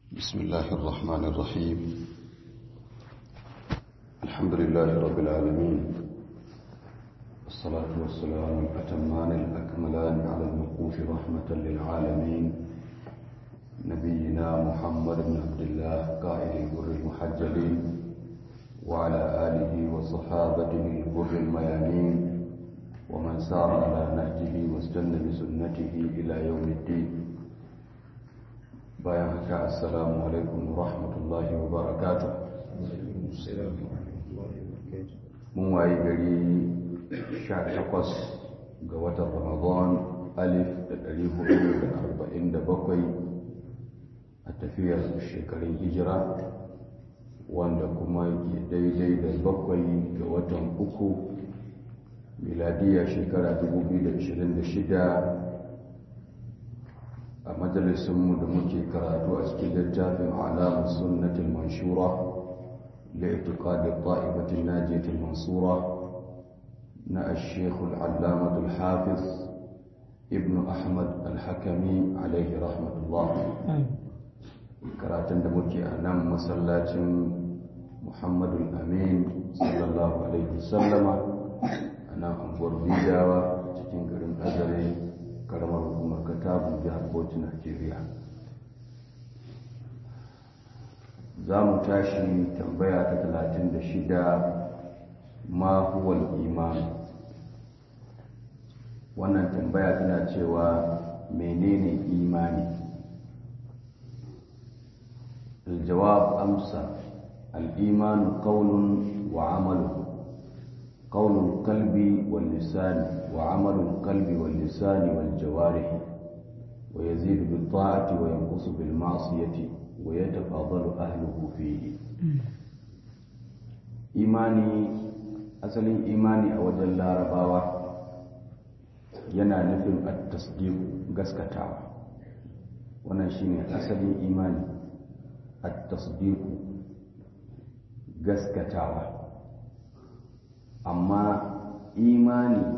بسم الله الرحمن الرحيم الحمد لله رب العالمين الصلاة والسلام الأتمان الأكملان على المبعوث رحمة للعالمين نبينا محمد بن عبد الله قائد البر المحجلين وعلى آله وصحابته البر الميامين ومن سار على نهجه واستنى بسنته إلى يوم الدين bayan haka assalamu alaikum wa rahmatullahi wa barakatu mun wayi gari 18 ga watan ramadan alif da 447 a tafiyar shekarun hijira wanda kuma ke daidai da bakwai ga watan uku miladiya shekara 2026 a majalisunmu da muke karatu a cikin littafin alamun sunnatin manshura da itiqadin ta'ibatin najiyatin mansura na ashekul allamatul hafiz ibn ahmad al-hakami alaihi rahmatullah karatun da muke a nan masallacin muhammadu amin sallallahu alaihi wasallama a nan anguwar bidawa cikin garin azare karamar hukumar katabun jihar bauchi najeriya za mu tashi tambaya ta talatin da shida ma huwal imani wannan tambaya tana cewa menene imani الجواب أمسى الإيمان قول وعمل قول القلب واللسان وعمل القلب واللسان والجوارح ويزيد بالطاعة وينقص بالمعصية ويتفاضل أهله فيه إيماني أصل إيماني أوجل الله رباوة yana nufin at-tasdiq gaskatawa wannan shine asalin imani at-tasdiq gaskatawa amma imani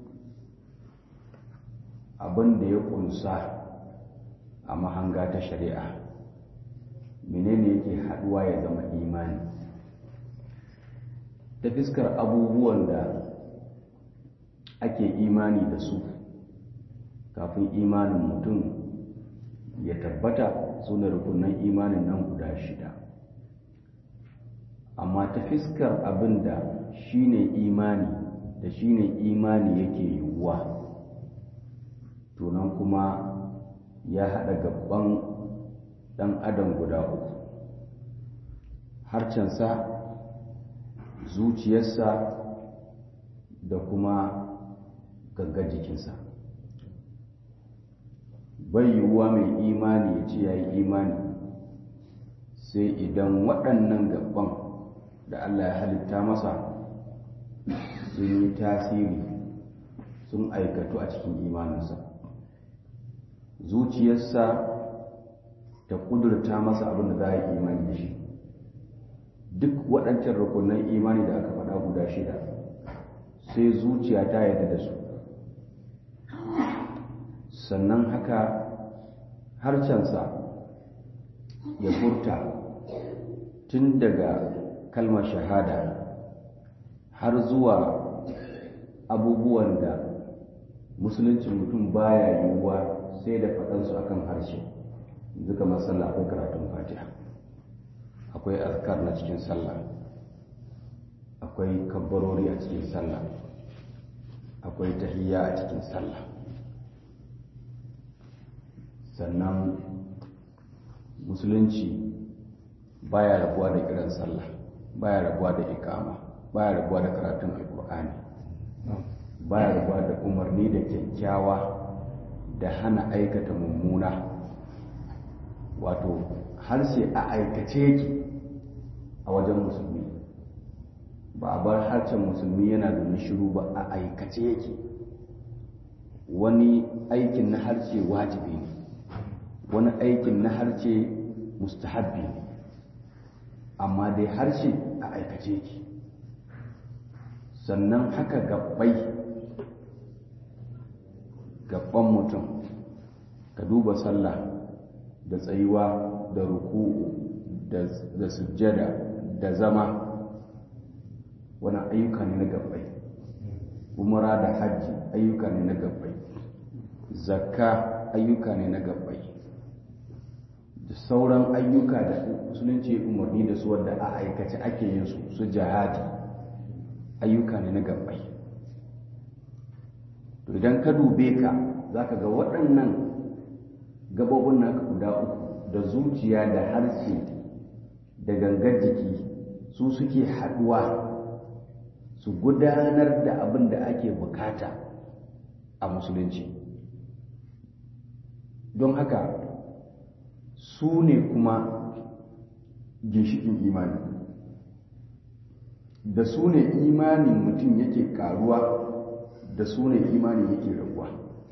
abin da ya kunsa a mahanga ta shari'a menene yake haduwa ya zama imani ta fiskar abubuwan da ake imani da su kafin imanin mutum ya tabbata su ne rukunan imanin nan guda shida amma ta fiskar abin da shi ne imani da shi ne imani yake yiwuwa tunan kuma ya haɗa gaban ɗan adam guda uku harcensa zuciyarsa da kuma gaggar jikinsa bai yiwuwa mai imani ya ce ya yi imani sai idan waɗannan gaban da Allah ya halitta masa sun yi tasiri sun aikatu a cikin imaninsa zuciyarsa ta kudurta masa abin da za a yi imani da shi duk waɗancan rukunan imani da aka faɗa guda shida sai zuciya ta yarda da su sannan haka harcensa ya furta tun daga kalmar shahada har zuwa abubuwan da musuluncin mutum baya yiwuwa sai da faɗansu akan harshe yanzu kamar sallah akwai karatun fatiha akwai azkar na cikin sallah akwai kabbarori a cikin sallah akwai tahiyya a cikin sallah sannan musulunci baya rabuwa da kiran sallah baya rabuwa da ikama baya rabuwa da karatun alkur'ani baya rabuwa da umarni da kyakkyawa da hana aikata mummuna wato harshe a aikace yake a wajen musulmi ba a bar harshen musulmi yana da shiru ba a aikace yake wani aikin na harshe wajibi ne wani aikin na harshe mustahabbi ne amma dai harshe a aikace yake sannan haka gabbai gabban mutum ka duba sallah da tsayuwa da ruku da sujjada da zama wani ayyuka ne na gabbai umara da hajji ayyuka ne na gabbai zakka ayyuka ne na gabbai da sauran ayyuka da musulunci umarni da su wadda a aikace ake yin su su jihadi ayyuka ne na gabbai to idan ka dube ka za ka ga waɗannan gabobin naka guda uku da zuciya da harshe da gangar jiki su suke haɗuwa su gudanar da abin da ake bukata a musulunci don haka su ne kuma ginshikin imani da su ne imanin mutum yake karuwa da su ne imani yake raguwa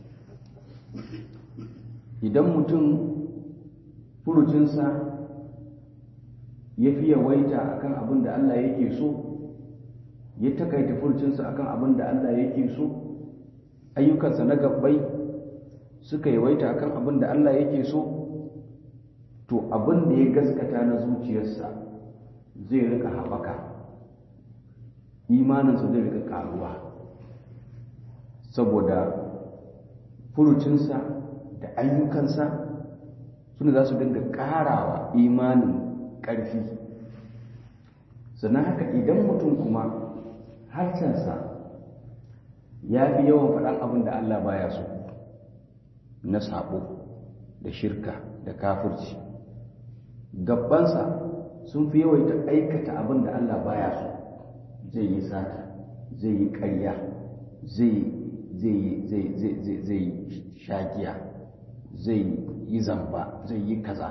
idan mutum furucinsa ya fi yawaita akan abin da Allah yake so ya takaita furucinsa akan abin da Allah yake so ayyukansa na gabbai suka yawaita akan abin da Allah yake so to abin da ya gaskata na zuciyarsa zai rika haɓaka imaninsa zai rika karuwa saboda furucinsa da ayyukansa suna za su dinga ƙarawa imanin ƙarfi sannan haka idan mutum kuma harshensa ya fi yawan faɗan abin da Allah baya so na sabo da shirka da kafirci gabbansa sun fi yawaita aikata abin da Allah baya so zai yi sata zai yi ƙarya zai zai shagiya zai yi zamba zai yi kaza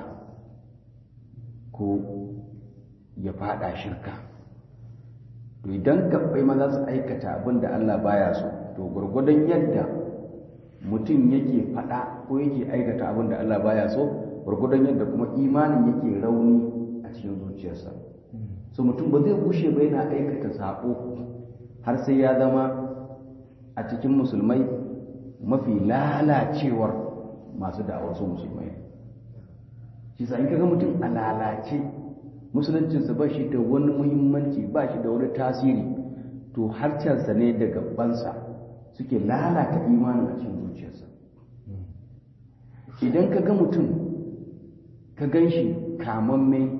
ko ya fada shirka to idan gabbai ma za su aikata abin da Allah baya so to gwargwadon yadda mutum yake fada ko yake aikata abin da Allah baya so gwargwadon yadda kuma imanin yake rauni a cikin zuciyarsa so mutum ba zai bushe ba yana aikata sako har sai ya zama a cikin musulmai mafi lalacewar masu da'awar su musulmai shi sa in kaga mutum a lalace musuluncinsa ba shi da wani muhimmanci ba shi da wani tasiri to harcensa ne da gabansa suke lalata imanin a cikin zuciyarsa idan ka ga mutum ka gan shi kamamme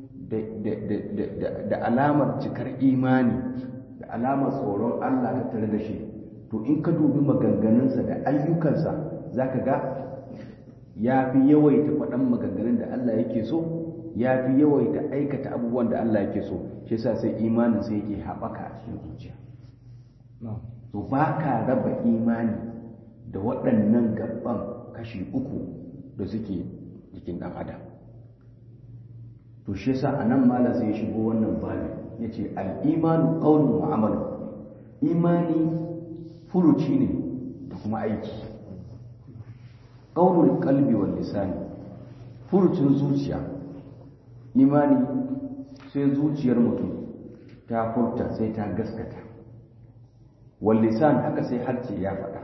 da alamar cikar imani da alamar tsoron Allah ta tare da shi to in ka dubi maganganunsa da ayyukansa za ka ga ya fi yawaita faɗan maganganun da Allah yake so ya fi yawaita aikata abubuwan da Allah yake so shi yasa sai imanin sai yake haɓaka a cikin zuciya to ba ka raba imani da waɗannan gaban kashi uku da suke jikin ɗan adam to shi yasa a nan malam sai ya shigo wannan babi ya ce al'imanu ƙaunin mu'amalu imani furuci ne da kuma aiki ƙaunin kalbi wal lisani furucin zuciya imani sai zuciyar mutum ta furta sai ta gaskata wal lisan haka sai harce ya faɗa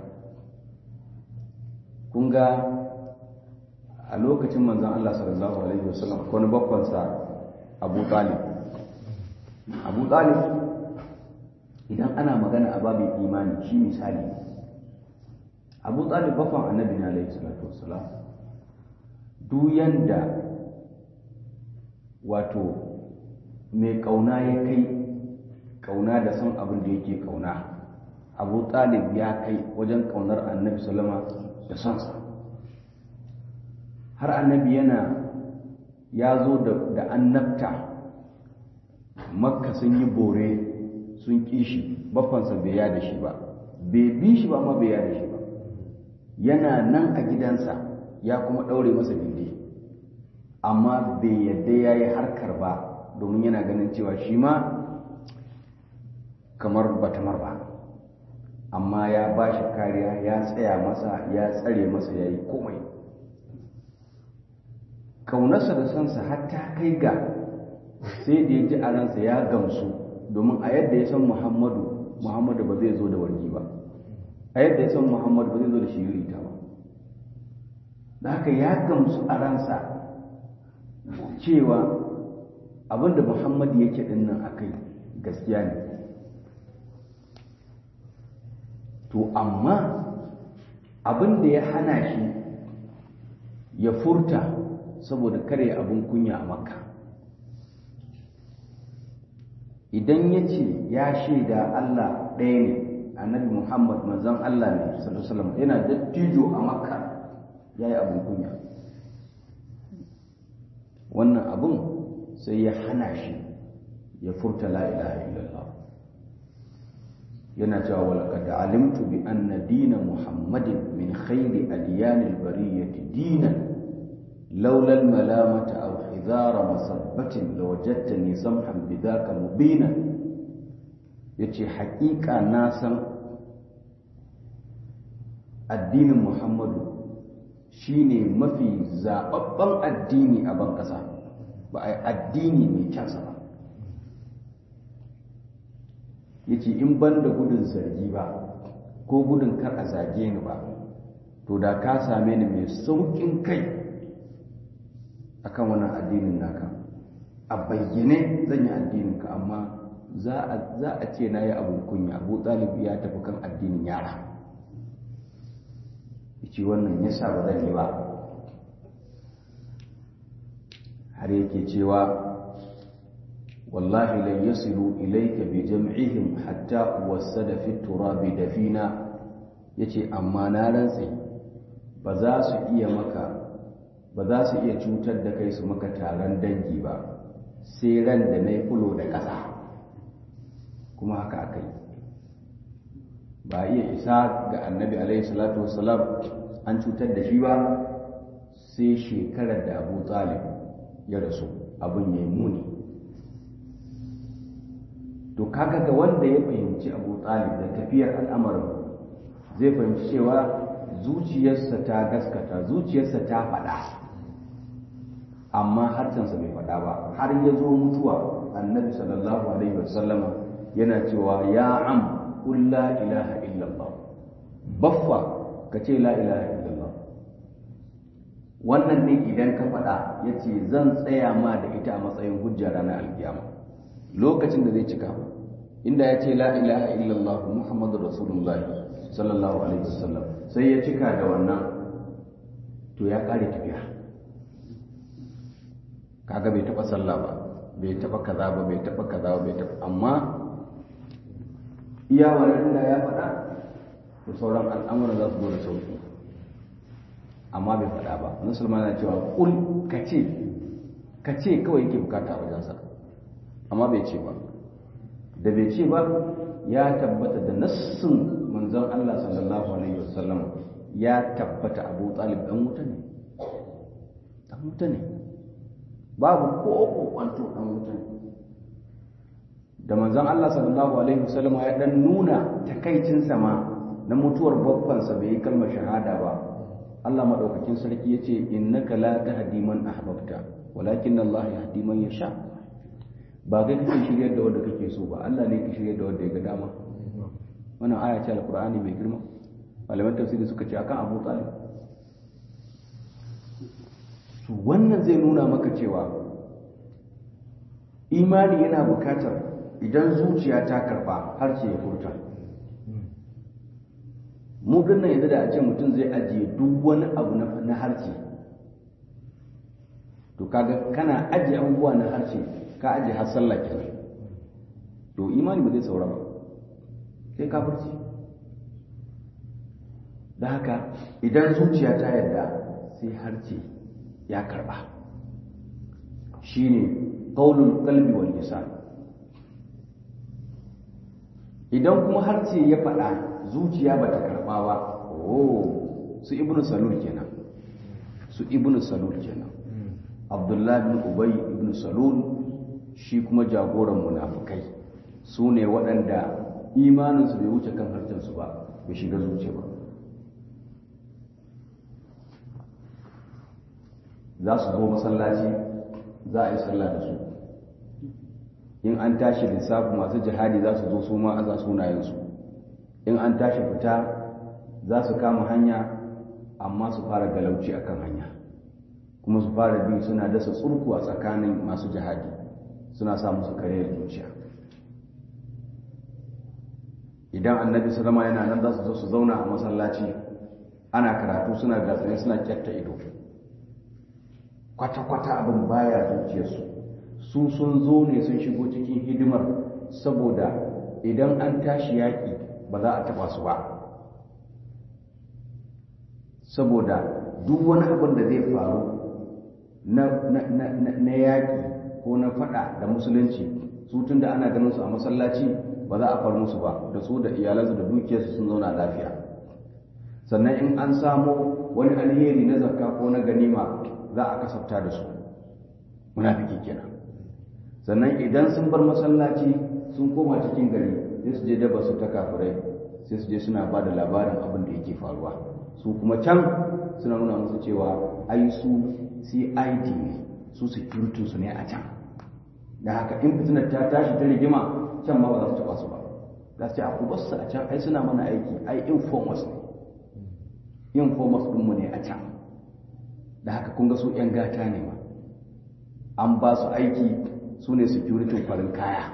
kun ga a lokacin manzon Allah sallallahu alaihi wasallam wani bakwansa Abu Talib Abu Talib idan ana magana a babin imani shi misali Abu Talib bakwan annabi na alaihi salatu wassalam duk yanda wato mai kauna ya kai kauna da son abin da yake kauna Abu Talib ya kai wajen kaunar annabi sallama da sonsa har annabi yana ya zo da annabta makka sun yi bore sun ƙi shi baffansa bai ya da shi ba bai bi shi ba ma bai ya da shi ba yana nan a gidansa ya kuma ɗaure masa gindi amma bai yadda ya yi harkar ba domin yana ganin cewa shi ma kamar batamar ba amma ya ba shi kariya ya tsaya masa ya tsare masa ya yi komai kaunarsa da sansa har ta kai ga sai da ya ji a ransa ya gamsu domin a yadda ya san muhammadu muhammadu ba zai zo da wargi ba a yadda ya san muhammadu ba zai zo da shirita ba da haka ya gamsu a ransa cewa abinda muhammad yake dinnan a kai gaskiya ne to amma abinda ya hana shi ya furta saboda kare abin kunya a makka idan ya ce ya shaida allah ɗaya ne annabi muhammad manzon allah ne sallallahu yana dattijo a makka ya yi abin kunya wannan abin sai ya hana shi ya furta la ilaha illallah yana cewa walaqad alimtu bi anna dina muhammadin min khairi adyanil bariyati dinan laula al malamata aw hidara masabbatin lawajadtani samhan bidhaka mubina yace haƙiƙa na san addinin muhammadu shine mafi zababban addini a ban ƙasa ba a addini mai kyansa ba ya ce in ban da gudun zargi ba ko gudun kar a zage ni ba to da ka same ni mai sauƙin kai akan wannan addinin naka a bayyane zan yi addininka amma za a ce na yi abin kunya abu ɗalibi ya tafi kan addinin yara ya ce wannan ya sa ba zan yi ba har yake cewa wallahi lan yasilu ilayka bi jam'ihim hatta wasada fi turabi dafina yace amma na rantse ba za su iya maka ba za su iya cutar da kai su maka taron dangi ba sai ran da na yi fulo da ƙasa kuma haka aka yi ba iya isa ga annabi alaihi salatu wasalam an cutar da shi ba sai shekarar da abu talib ya rasu abin ya yi muni to kaga ga wanda ya fahimci abu talib da tafiyar al'amarin zai fahimci cewa zuciyarsa ta gaskata zuciyarsa ta faɗa amma harshensa bai faɗa ba har ya zo mutuwa annabi sallallahu alaihi wasallama yana cewa ya am qul la ilaha illallah baffa ka ce la ilaha illallah wannan ne idan ka faɗa ya ce zan tsaya ma da ita a matsayin hujja ranar alkiyama lokacin da zai cika inda ya ce la ilaha illallah muhammadu rasulullah sallallahu alaihi wasallam sai ya cika da wannan to ya ƙare tafiya kaga bai taɓa sallah ba bai taɓa kaza ba bai taɓa kaza ba bai taɓa amma iya wannan da ya faɗa to sauran al'amuran za su zo da sauki amma bai faɗa ba musulman na cewa kul ka ce ka ce kawai yake bukata a wajensa amma bai ce ba da bai ce ba ya tabbata da nassin manzon Allah sallallahu alaihi wasallam ya tabbata Abu Talib dan wuta ne dan wuta ne babu ko kokwanto dan wuta ne da manzon Allah sallallahu alaihi wasallam ya dan nuna takaicin sama na mutuwar babbansa bai yi kalmar shahada ba Allah madaukakin sarki yace innaka la tahdi man ahbabta walakin Allah yahdi man yasha ba kai kake shiryar da wanda kake so ba Allah ne ke shiryar da wanda ya ga dama wannan aya ce alqur'ani mai girma malaman tafsiri suka ce akan Abu Talib to wannan zai nuna maka cewa imani yana bukatar idan zuciya ta karba har ce ya furta mu dinnan yanzu da a ce mutum zai ajiye duk wani abu na harshe to kaga kana ajiye abubuwa na harshe ka ajiye har sallah kenan to imani ba zai saura ba sai kafirci da haka idan zuciya ta yarda sai harshe ya karba shine qaulul qalbi wal lisan idan kuma harshe ya faɗa zuciya ba ta karɓa ba oh su ibnu salul kenan su ibnu salul kenan abdullahi bin ubay ibnu salul shi kuma jagoran munafukai su ne waɗanda imaninsu bai wuce kan harshensu ba bai shiga zuciya ba za su zo masallaci za a yi sallah da su in an tashi lissafi masu jihadi za su zo su ma aza sunayensu in an tashi fita za su kama hanya amma su fara galauci a kan hanya kuma su fara bi suna dasa tsurku a tsakanin masu jihadi suna sa musu kare zuciya idan annabi sallama yana nan za su zo su zauna a masallaci ana karatu suna gatsane suna kyatta ido kwata-kwata abin baya zuciyarsu su sun zo ne sun shigo cikin hidimar saboda idan an tashi yaƙi ba za a taɓa su ba saboda duk wani abin da zai faru na yaƙi ko na faɗa da musulunci su tun da ana ganin su a masallaci ba za a far musu ba da su da iyalansu da dukiyarsu sun zauna lafiya sannan in an samo wani alheri na zakka ko na ganima za a kasafta da su munafiki kenan sannan idan sun bar masallaci sun koma cikin gari sai su je daba su ta kafirai sai su je suna ba da labarin abin da yake faruwa su kuma can suna nuna musu cewa ai su cid ne su security su ne a can da haka in fitinar ta tashi ta rigima can ma ba za su taba su ba za su ce a ku basu a can ai suna mana aiki ai informers ne informers ɗinmu ne a can da haka kun ga su 'yan gata ne ma an ba su aiki su ne security farin kaya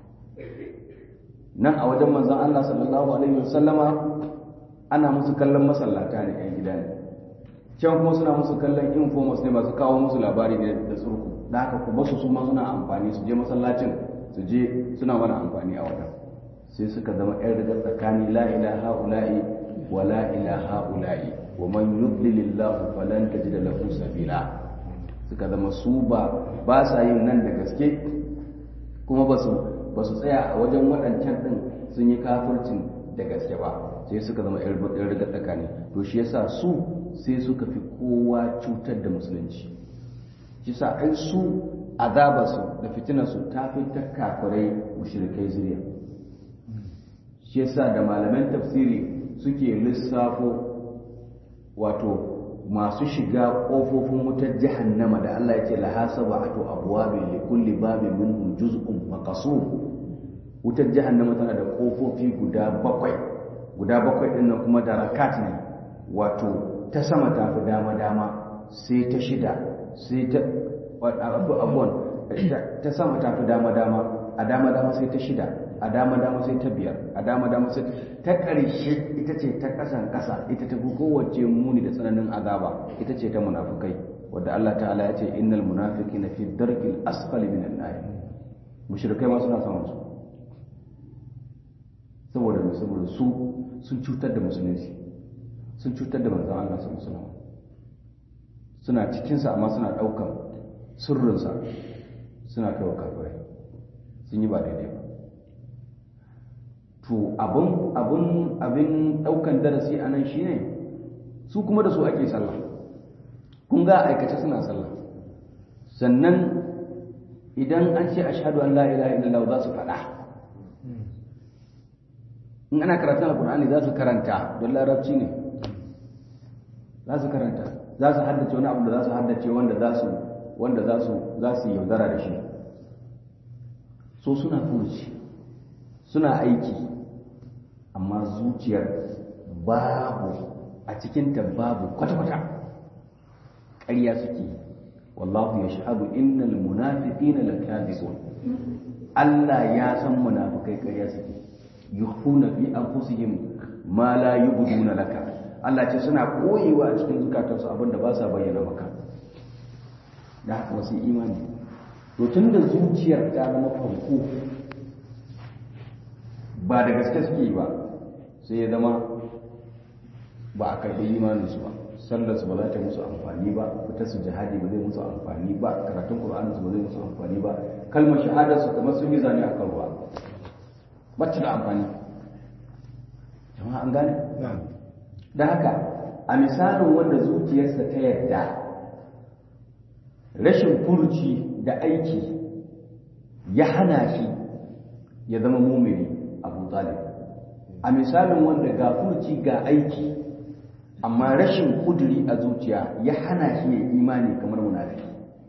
nan a wajen manzan Allah sallallahu alaihi wasallama ana musu kallon masallata ne 'yan gida ne can kuma suna musu kallon informers ne masu kawo musu labari ne da surku da haka ku basu su ma suna amfani su je masallacin su je suna mana amfani a wajen sai suka zama 'yan rigar tsakani la ilaha ula'i wa la ilaha ula'i wa man yudlilillahu falan tajida lahu sabila suka zama su ba ba sa yin nan da gaske kuma ba su ba su tsaya a wajen waɗancan ɗin sun yi kafircin da gaske ba sai suka zama yan riga tsakani to shi yasa su sai suka fi kowa cutar da musulunci shi sa ai su azabarsu da fitinarsu ta fi ta kafirai mushrikai zuriya shi yasa da malaman tafsiri suke lissafo wato masu shiga ƙofofin wutar jahannama da Allah ya ce laha sab'atu abwabin li kulli babin minhum juz'un maqsum wutar jahannama tana da ƙofofi guda bakwai guda bakwai din nan kuma darakat ne wato ta sama ta fi dama dama sai ta shida sai ta abubuwan ta sama ta fi dama dama a dama dama sai ta shida a dama dama sai ta biyar a dama dama sai ta ƙarshe ita ce ta ƙasan ƙasa ita ta fi kowace muni da tsananin azaba ita ce ta munafukai wadda Allah ta'ala ya ce innal munafiqina fi darkil asfali minan nar mushrikai ma suna samun su saboda mai saboda su sun cutar da musulunci sun cutar da manzon Allah sallallahu alaihi wasallam suna cikin sa amma suna daukan sirrinsa suna kai wa kafirai sun yi ba daidai ba to abin abin abin daukan darasi a nan shine su kuma da su ake sallah kun ga aikace suna sallah sannan idan an ce ashhadu an la ilaha illallah za su faɗa in ana karatun alkur'ani za su karanta don larabci ne za su karanta za su haddace wani abu da za su haddace wanda za su wanda za su za su yaudara da shi so suna furuci suna aiki amma zuciyar babu a cikinta babu kwata-kwata ƙarya suke wallahu ya shahadu innal munafiqina lakadibun Allah ya san munafikai ƙarya suke yukhuna fi anfusihim ma la yubduna laka Allah ce suna koyewa a cikin zukatansu abinda ba sa bayyana maka da haka wasu imani to tun da zuciyar ta zama farko ba da gaske suke ba sai ya zama ba a karɓi imaninsu ba sallarsu ba za ta musu amfani ba fitar su jihadi ba zai musu amfani ba karatun ƙur'aninsu ba zai musu amfani ba kalmar shahadarsu kamar sun yi zane a kan ruwa ba ta da amfani jama'a an gane da haka a misalin wanda zuciyarsa ta yarda rashin furuci da aiki ya hana shi ya zama mumini abu talib a misalin wanda ga furuci ga aiki amma rashin kuduri a zuciya ya hana shi ya imani kamar munafiki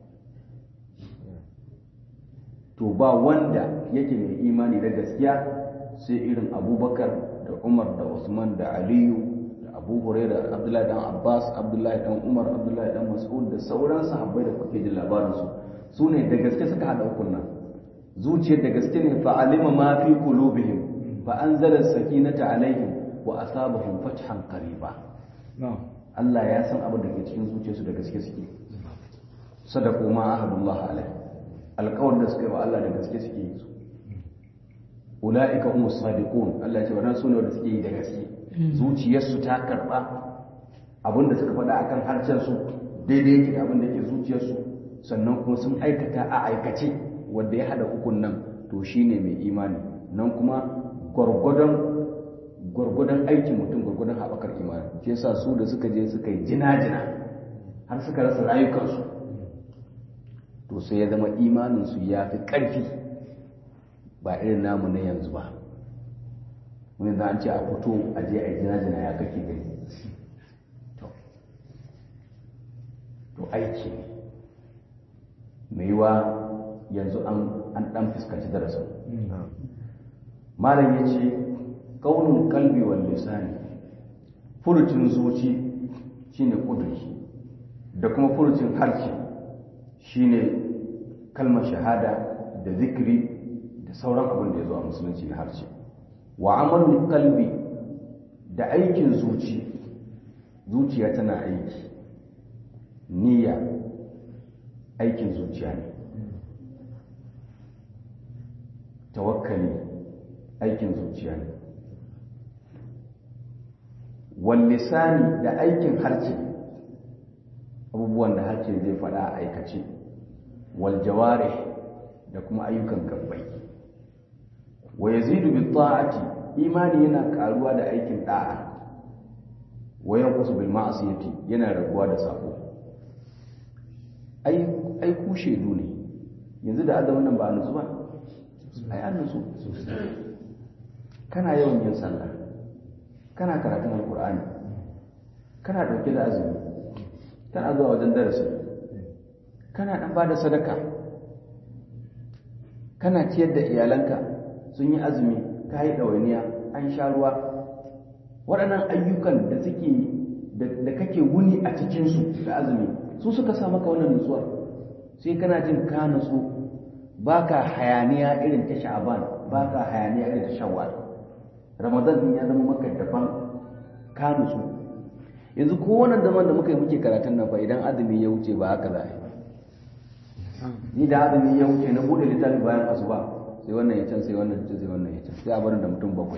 to ba wanda yake mai imani da gaskiya sai irin abubakar da umar da usman da aliyu da abu huraira da abdullahi dan abbas abdullahi dan umar abdullahi dan mas'ud da sauran sahabbai da kuke jin labarinsu su ne da gaske suka haɗa ukun nan zuciyar da gaske ne fa alima ma fi qulubihim fa anzala as-sakinata alaihim wa asabahum fathan qariba Allah ya san abin da ke cikin zuciyarsu da gaske suke sadaqu ma ahadullah alaihi alƙawarin da suka yi wa Allah da gaske suke yi su ula'ika umu sadiqun Allah ya ce wannan sune wanda suke yi da gaske zuciyarsu ta karba abinda suka faɗa akan harshen su daidai yake da abin da yake zuciyarsu sannan kuma sun aikata a aikace wanda ya hada ukun nan to shine mai imani nan kuma gwargwadon gwargwadon aikin mutum gwargwadon haɓakar imani shi yasa su da suka je suka yi jina-jina har suka rasa rayukansu to sai ya zama imaninsu ya fi ƙarfi ba irin namu na yanzu ba wani za a ce a fito a je a yi jina-jina ya kake gani to aiki ne mai yiwa yanzu an ɗan fuskanci darasin malam ya ce ƙaunin kalbi wal lisani furucin zuci shine ƙudurki da kuma furucin harshe shine kalmar shahada da zikiri da sauran abin da ya zo a musulunci na harshe wa amalin kalbi da aikin zuci zuciya tana aiki niyya aikin zuciya ne tawakkali aikin zuciya ne wallisani da aikin harce abubuwan da harce zai faɗa a aikace waljaware da kuma ayyukan gabbai wa yazidu bi ta'ati imani yana karuwa da aikin da'a wa yanqusu bil ma'siyati yana raguwa da sako ai ai ku shedu ne yanzu da azumin nan ba a nutsu ba ai an nutsu kana yawan yin sallah kana karatun alqur'ani kana dauke da azumi kana zuwa wajen darasi kana dan bada sadaka kana ciyar da iyalanka sun yi azumi ka yi ɗawainiya an sha ruwa waɗannan ayyukan da suke da kake wuni a cikinsu da azumi su suka sa maka wannan nutsuwa sai kana jin ka nutsu ba ka hayaniya irin ta sha'aban ba ka hayaniya irin ta shawwal ramadan din ya zama maka daban ka nutsu yanzu ko wannan zaman da muka yi muke karatun nan fa idan azumi ya wuce ba haka za a yi ni da azumi ya wuce na bude littafi bayan asuba sai wannan ya can sai wannan ya can sai wannan ya can sai a barin da mutum bakwai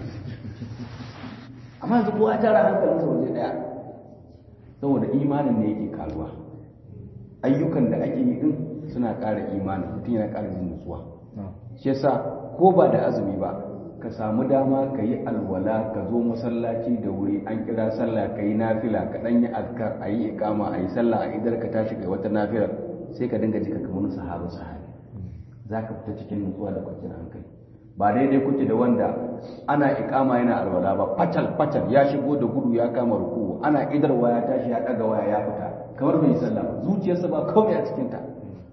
amma yanzu kowa tara hankalinsa waje daya saboda imanin ne yake karuwa ayyukan da ake yi din suna ƙara imani mutum yana ƙara jin nutsuwa shi yasa ko ba da azumi ba ka samu dama ka yi alwala ka zo masallaci da wuri an kira sallah ka yi nafila ka ɗan yi azkar a yi ikama a yi sallah a idar ka tashi kai wata nafilar sai ka dinga jika kamar sahabu sahabi za ka fita cikin nutsuwa da kwanciyar hankali ba daidai kuke da wanda ana ikama yana alwala ba fatal fatal ya shigo da gudu ya kama ruku ana idarwa ya tashi ya daga waya ya fita kamar bai sallah ba zuciyarsa ba kawai a cikin ta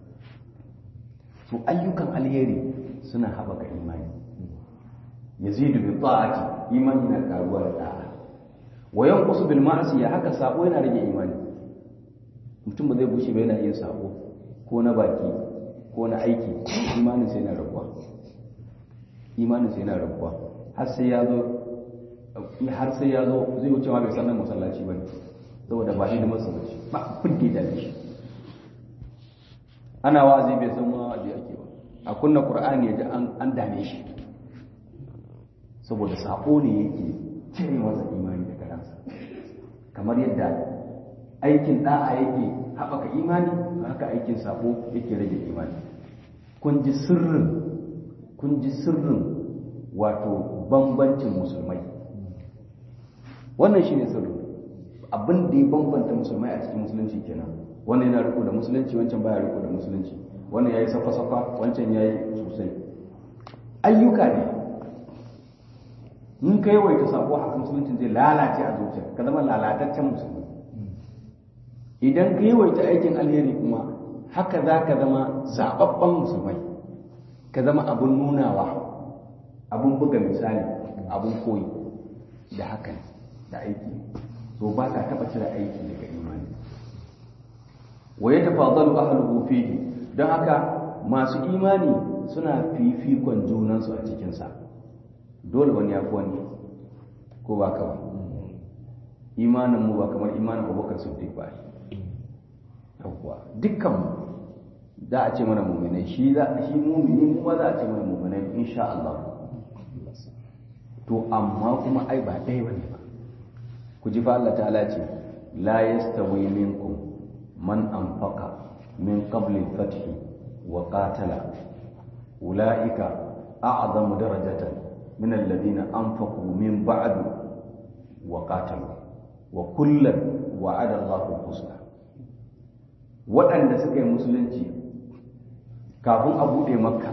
to ayyukan alheri suna haɓaka imani yazidu bi ta'ati imani na karuwa da da'a wa yanqusu bil ma'siya haka sabo yana rage imani mutum ba zai bushe ba yana yin sabo ko na baki ko na aiki imanin sai yana rabuwa imanin sai yana rabuwa har sai ya zo har sai ya zo zai wuce ma bai san nan masallaci bane saboda ba shi da masallaci ba abin da ya shi ana wazi bai san ma wazi ake ba a kunna qur'ani ya ji an dame shi saboda sako ne yake cire masa imani daga ransa kamar yadda aikin da'a yake haɓaka imani haka aikin sako yake rage imani kun ji sirrin kun ji sirrin wato bambancin musulmai wannan shine sirrin abin da ya bambanta musulmai a cikin musulunci kenan wannan yana riko da musulunci wancan baya riko da musulunci wannan yayi safa-safa wancan yayi sosai ayyuka ne in ka yawaita sako haka musulunci zai lalace a zuciya ka zama lalataccen musulmi idan ka yawaita aikin alheri kuma haka za ka zama zaɓaɓɓen musulmai ka zama abin nunawa abin buga misali abin koyi da haka da aiki so ba ka taɓa cire aiki daga imani wa ya tafadalu ahluhu fihi don haka masu imani suna fifikon junansu a cikinsa dole wani ya fi wani ko ba ka ba imanin mu ba kamar imanin abubakar siddiq ba yawwa dukkan mu za a ce mana muminai shi za shi mumini mu ma za a ce mana muminai insha Allah to amma kuma ai ba ɗaya bane ba ku ji fa Allah ta'ala ce la yastawi minkum man anfaqa min qabli al-fath wa qatala ulaika a'zamu darajatan min alladhina anfaqu min ba'du wa qatalu wa kullan wa'ada Allahu husna waɗanda suka yi musulunci kafin a buɗe makka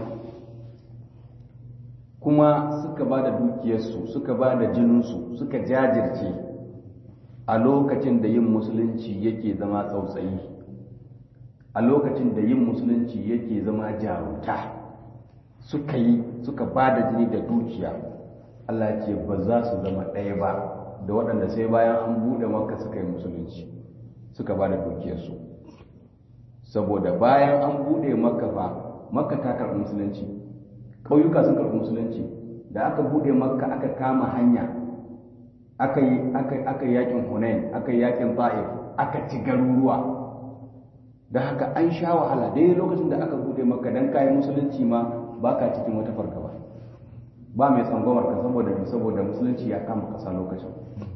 kuma suka ba da dukiyarsu suka ba da jininsu suka jajirce a lokacin da yin musulunci yake zama tsautsayi a lokacin da yin musulunci yake zama jarumta suka yi suka ba da jini da dukiya Allah ce ba za su zama ɗaya ba da waɗanda sai bayan an buɗe makka suka yi musulunci suka ba da dukiyarsu saboda bayan an buɗe makka fa makka ta karɓi musulunci ƙauyuka sun karɓi musulunci da aka buɗe makka aka kama hanya aka yi aka yakin hunain aka yi yakin ta'if aka ci garuruwa da haka an sha wahala dai lokacin da aka buɗe makka dan kayan musulunci ma baka cikin wata fargaba ba mai tsangwamar ka saboda saboda musulunci ya kama ƙasa lokacin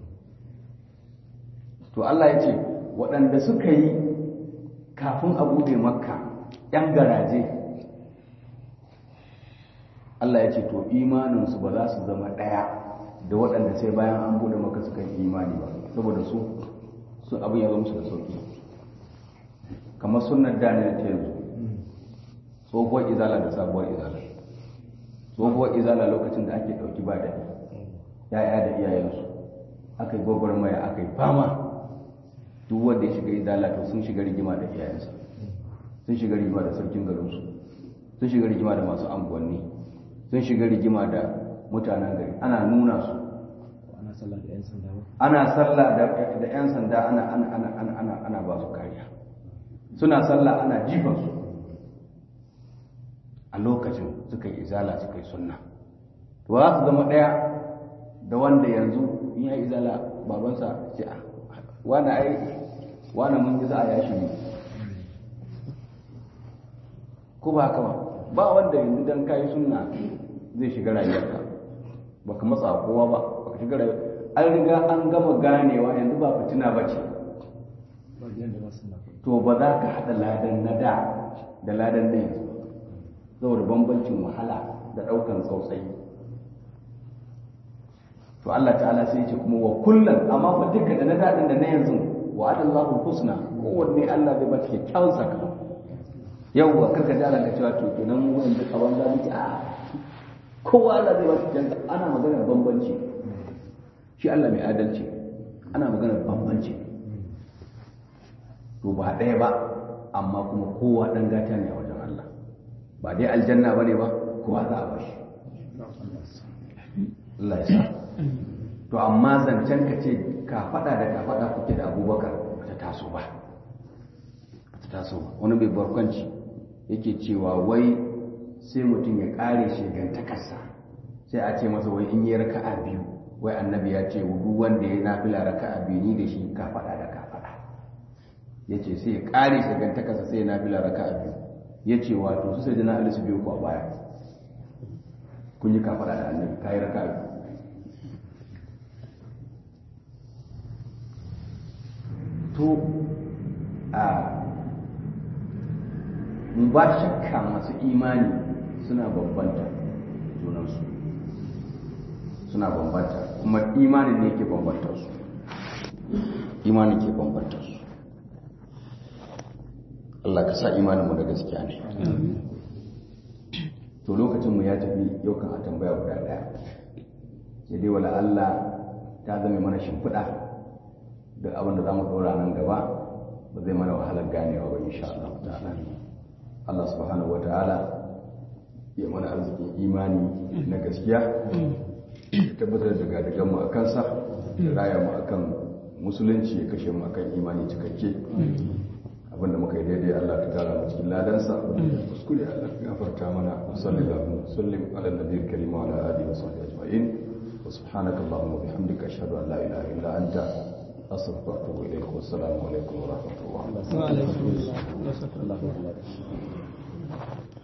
to Allah ya ce waɗanda suka yi kafin a buɗe makka ‘yan garaje Allah ya ce to imaninsu ba za su zama ɗaya da waɗanda sai bayan an buɗe makka suka yi imani ba saboda su su abin ya zama su da sauƙi kamar sunan da ne ta yanzu tsohuwar izala da sabuwar izala tsohuwar izala lokacin da ake ɗauki ba daɗi ya'ya da iyayensu aka yi gwagwarmaya aka yi fama duk wanda ya shiga izala to sun shiga rigima da iyayensa sun shiga rigima da sarkin garinsu sun shiga rigima da masu anguwanni sun shiga rigima da mutanen gari ana nuna su ana sallah da 'yan sanda ba ana sallah da da 'yan sanda ana ana ana ana ana ana ba su kariya suna sallah ana jifan su a lokacin suka yi izala suka yi sunna to za su zama ɗaya da wanda yanzu in ya izala babansa ce a wani ai wani mun isa a yashi ne ko ba haka ba ba wanda yanzu dan kayi sunna zai shiga rayuwarka baka matsa kowa ba baka shiga rayuwa an riga an gama ganewa yanzu ba fitina ba ce ba gidan da ba su na to ba za ka haɗa ladan na da da ladan na yanzu saboda bambancin wahala da ɗaukan tsautsayi to Allah ta'ala sai ce kuma wa kullum amma fa duka da na daɗin da na yanzu wa adallahu husna kowanne Allah zai bata kyakkyawan sakamako yau wa karka ji Allah ka cewa to kenan mu yanzu a wanda muke a kowa Allah zai bata kyakkyawan ana maganar bambanci shi Allah mai adalci ana maganar bambanci to ba ɗaya ba amma kuma kowa ɗan gata ne a wajen Allah ba dai aljanna ba ne ba kowa za a bashi Allah ya sa to amma zancen ka ce ka faɗa da ka faɗa kuke da abubakar ba ta taso ba ba ta taso ba wani mai barkwanci yake cewa wai sai mutum ya ƙare shegantakarsa sai a ce masa wai in yi raka'a biyu wai annabi ya ce duk wanda ya nafila raka'a biyu ni da shi ka faɗa da ka faɗa ya ce sai ya ƙare shegantakarsa sai ya nafila raka'a biyu ya ce wato su sai da na alisu biyu ko a baya kun yi ka faɗa da annabi ka yi raka'a biyu to a ba shakka masu imani suna bambanta junansu suna bambanta kuma imanin ne ke bambanta su imanin ke bambanta su Allah ka sa imaninmu da gaskiya ne to lokacinmu ya tafi yau kan a tambaya guda daya sai dai wala Allah ta zama mana shimfiɗa duk abin da za mu ɗora nan gaba ba zai mana wahalar ganewa ba insha Allah ta'ala Allah subhanahu wata'ala ya mana arzikin imani na gaskiya ya tabbatar da gadagan mu a kansa da raya mu akan musulunci ya kashe mu akan imani cikakke abinda muka yi daidai Allah ka gara mu cikin ladansa kuskure Allah ka gafarta mana sallallahu alaihi wasallam ala nabiyil karim wa ala alihi wa sahbihi ajma'in wa subhanaka allahumma wa bihamdika ashhadu an la ilaha illa anta astaghfiruka wa atubu ilaik wa assalamu alaikum wa rahmatullahi wa barakatuh wa alaikum assalam